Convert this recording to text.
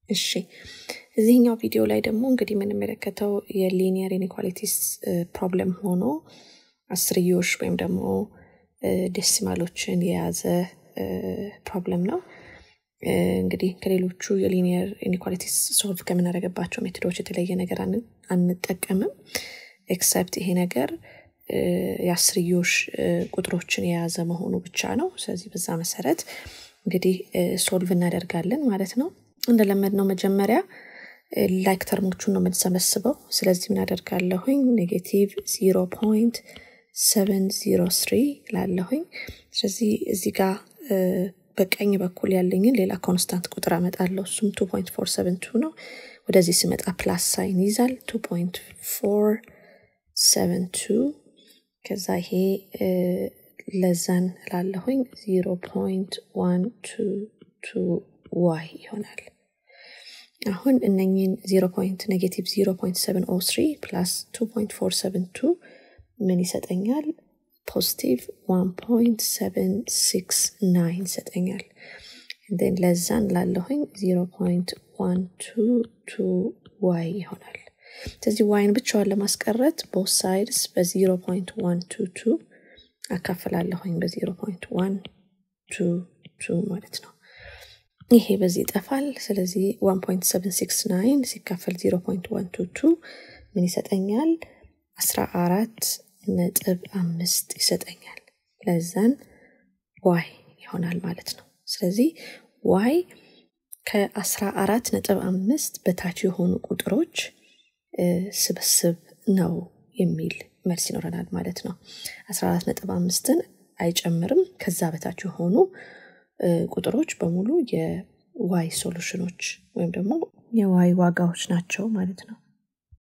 እሺ እዚህኛው ቪዲዮ ላይ ደግሞ እንግዲህ የምንመለከተው የሊኒየር ኢኒኳሊቲስ ፕሮብለም ሆኖ አስርዮሽ ወይም ደግሞ ዴሲማሎችን የያዘ ፕሮብለም ነው። እንግዲህ ከሌሎቹ የሊኒየር ኢኒኳሊቲስ ሶልቭ ከምናደርግባቸው ሜቶዶች የተለየ ነገር አንጠቀምም። ኤክሰፕት ይሄ ነገር የአስርዮሽ ቁጥሮችን የያዘ መሆኑ ብቻ ነው። ስለዚህ በዛ መሰረት እንግዲህ ሶልቭ እናደርጋለን ማለት ነው። እንደለመድነው መጀመሪያ ላይክ ተርሞቹን ነው የምንሰበስበው። ስለዚህ ምን አደርጋለሁኝ? ኔጌቲቭ ዚሮ ፖይንት ሰቨን ዚሮ ስሪ ላለሁኝ። ስለዚህ እዚህ ጋር በቀኝ በኩል ያለኝን ሌላ ኮንስታንት ቁጥር አመጣለሁ። እሱም ቱ ፖይንት ፎር ሰቨን ቱ ነው። ወደዚህ ስመጣ ፕላስ ሳይን ይዛል። ቱ ፖይንት ፎር ሰቨን ቱ ከዛ ይሄ ለዛን ላለሁኝ ዚሮ ፖይንት ዋን ቱ ቱ ዋይ ይሆናል። አሁን እነኝን ዜሮ ፖይንት ኔጌቲቭ ዜሮ ፖይንት ሰቨን ኦ ስሪ ፕላስ ቱ ፖይንት ፎር ሰቨን ቱ ምን ይሰጠኛል? ፖዚቲቭ ዋን ፖይንት ሰቨን ሲክስ ናይን ይሰጠኛል። ን ለዛን ላለሁኝ ዜሮ ፖይንት ዋን ቱ ቱ ዋይ ይሆናል። ስለዚህ ዋይን ብቻዋን ለማስቀረት ቦት ሳይድስ በዜሮ ፖይንት ዋን ቱ ቱ አካፍላለሁኝ በዜሮ ፖይንት ዋን ቱ ቱ ማለት ነው። ይሄ በዚህ ይጠፋል። ስለዚህ 1.769 ሲካፈል 0.122 ምን ይሰጠኛል? 14 ነጥብ አምስት ይሰጠኛል። ለዛን ዋይ ይሆናል ማለት ነው። ስለዚህ ዋይ ከ14 ነጥብ አምስት በታች የሆኑ ቁጥሮች ስብስብ ነው የሚል መልስ ይኖረናል ማለት ነው። 14 ነጥብ አምስትን አይጨምርም። ከዛ በታች የሆኑ ቁጥሮች በሙሉ የዋይ ሶሉሽኖች ወይም ደግሞ የዋይ ዋጋዎች ናቸው ማለት ነው።